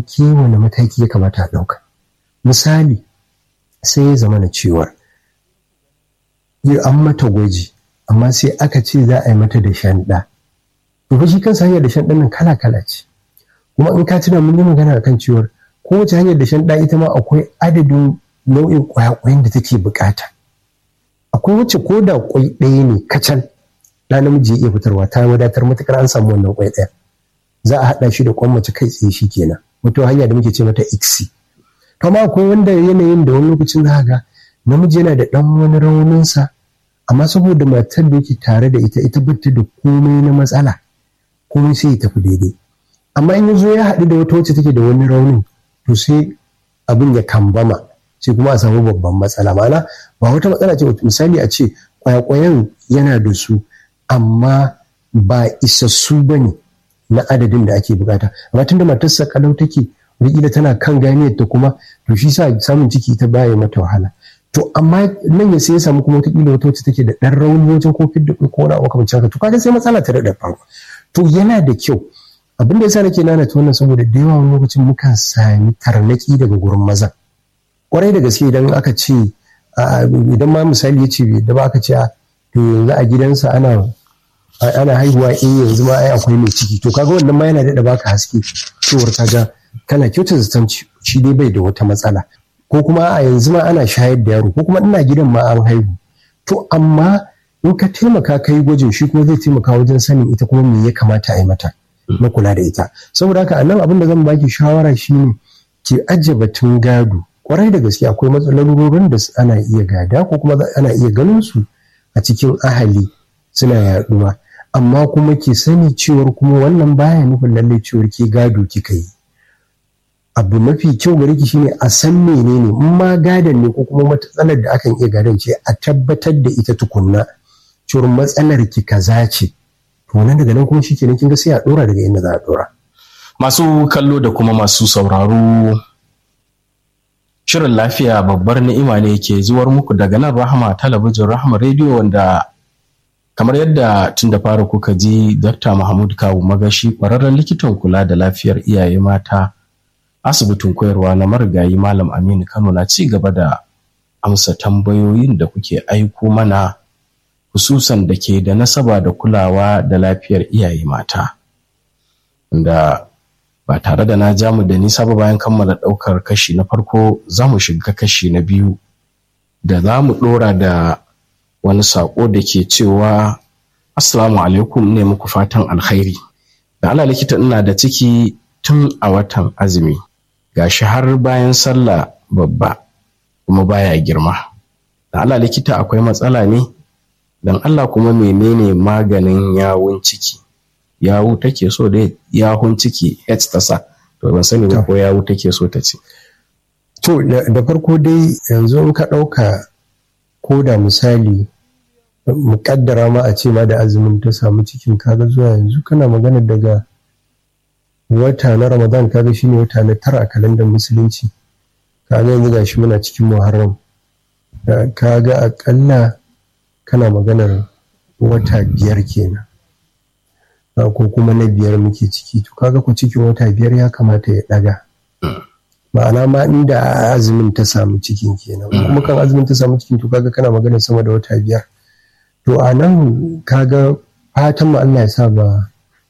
ke wani mataki ya kamata a ɗauka misali sai ya zama na cewar an mata gwaji amma sai aka ce za a yi mata da shanɗa to shi kansa hanyar da shanɗan nan kala kala ce kuma in ka tuna mun yi magana akan cewar kowace hanyar da shanɗa ita ma akwai adadin nau'in ƙwayaƙwayen da take bukata akwai wacce ko da kwai ɗaya ne kacal ɗa namiji ya iya fitarwa ta wadatar matuƙar an samu wannan kwai ɗaya za a haɗa shi da kwan mace kai tsaye shi kenan wata hanya da muke ce mata iksi kama akwai wanda yanayin da wani lokacin za ga namiji yana da ɗan wani rauninsa amma saboda matar da yake tare da ita ita bata da komai na matsala komai sai ya tafi daidai amma in ya zo ya haɗu da wata wacce take da wani raunin to sai abin ya kambama sai kuma a samu babban matsala mana ba wata matsala ce misali a ce kwayakwayan yana da su amma ba isassu ba ne na adadin da ake bukata amma tun da matarsa kalau take wataƙila tana kan ganiyar ta kuma to shi sa samun ciki ta baya mata wahala to amma nan ya sai ya samu kuma wataƙila wata wacce take da ɗan rauni wajen kofin da ko wani abu kamar haka to kaga sai matsala ta daɗa faru to yana da kyau abin da yasa nake nanata wannan saboda da yawa wani lokacin mukan sami tarnaki daga gurin maza kwarai da gaske idan aka ce idan ma misali ya ce da ba aka ce to yanzu a gidansa ana ana haihuwa in yanzu ma ai akwai mai ciki to kaga wannan ma yana daɗa baka haske cewar kaga kana kyautar zaton shi dai bai da wata matsala ko kuma a yanzu ma ana shayar da yaro ko kuma ina gidan ma an haihu to amma in ka taimaka ka yi gwajin shi kuma zai taimaka wajen sanin ita kuma me ya kamata a yi mata na kula da ita saboda haka a nan abin da zan baki shawara shine ki ajiye batun gado kwarai da gaske akwai matsalalurorin da ana iya gada ko kuma ana iya ganin su a cikin ahali suna yaduwa amma kuma ki sani cewar kuma wannan baya nufin lallai cewar ke gado kika yi abu mafi kyau gare ki shine a san menene in ma gadon ne ko kuma matsalar da akan iya gadon ce a tabbatar da ita tukunna cewar matsalar ki kaza ce to nan daga nan kuma shikenan kin ga sai a dora daga inda za a dora masu kallo da kuma masu sauraro Shirin lafiya babbar ni'ima ne ke zuwar muku daga nan Rahama talabijin Rahama rediyo wanda kamar yadda tun da fara kuka ji Dr. Mahmud Kawu Magashi kwararren likitan kula da lafiyar iyaye mata asibitin koyarwa na marigayi Malam Aminu Kano na ci gaba da amsa tambayoyin da kuke aiko mana hususan da ke da nasaba da kulawa da lafiyar iyaye mata. Da ba tare da na ja mu da nisa ba bayan kammala ɗaukar kashi na farko za mu shiga kashi na biyu da za mu ɗora da wani saƙo da ke cewa assalamu alaikum ne muku fatan alkhairi da ala likita ina da ciki tun a watan azumi gashi har bayan sallah babba kuma baya girma da ala likita akwai matsala ne don allah kuma menene maganin yawun ciki yawu take so da yahun ciki h ta sa to ban sani ba ko yawu take so ta ce to da farko dai yanzu in ka ɗauka ko da misali muƙaddara ma a ce ma da azumin ta samu cikin kaga zuwa yanzu kana magana daga wata na ramadan kaga shine wata na tara a kalandar musulunci kaga yanzu gashi muna cikin muharram kaga akalla kana maganar wata biyar kenan ko kuma na biyar muke ciki to kaga ku cikin wata biyar ya kamata ya daga ma'ana ma inda azumin ta samu cikin kenan kuma kan azumin ta samu cikin to kaga kana magana sama da wata biyar to a nan kaga fatan mu Allah ya sa ba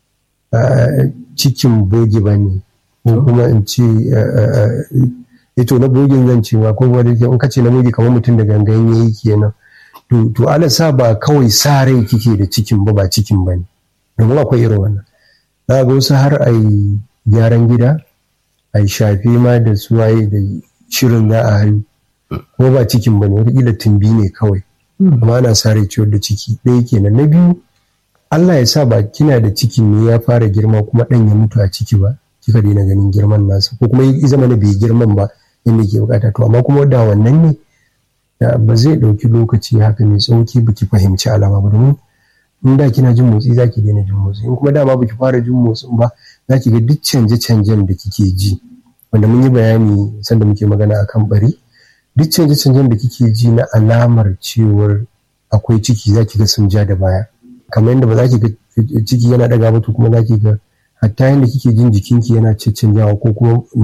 cikin bogi ba ne ko kuma in ce ito na bogin zan ce ma ko wanda in ka ce na bogi kamar mutum da gangan yayi kenan to to Allah sa ba kawai sa rai kike da cikin ba ba cikin ba ne domin akwai irin wannan za ga wasu har a yi gyaran gida a yi shafe ma da suwaye da shirin za a haihu ko ba cikin ba ne wataƙila tumbi ne kawai amma ana sa rai ciwon da ciki ɗaya kenan na biyu Allah ya sa ba kina da cikin ne ya fara girma kuma ɗan ya mutu a ciki ba kika daina ganin girman nasa ko kuma ya zama na bai girman ba inda ke bukata to amma kuma da wannan ne ba zai ɗauki lokaci haka mai tsawo ba ki fahimci alama ba domin in da kina jin motsi za ki daina jin motsi in kuma dama baki fara jin motsin ba za ki ga duk canje-canjen da kike ji wanda mun yi bayani sanda muke magana akan bari duk canje-canjen da kike ji na alamar cewar akwai ciki za ki ga sun ja da baya kamar yadda ba za ki ga ciki yana daga ba to kuma za ki ga hatta yadda kike jin jikinki yana cancanjawa ko kuma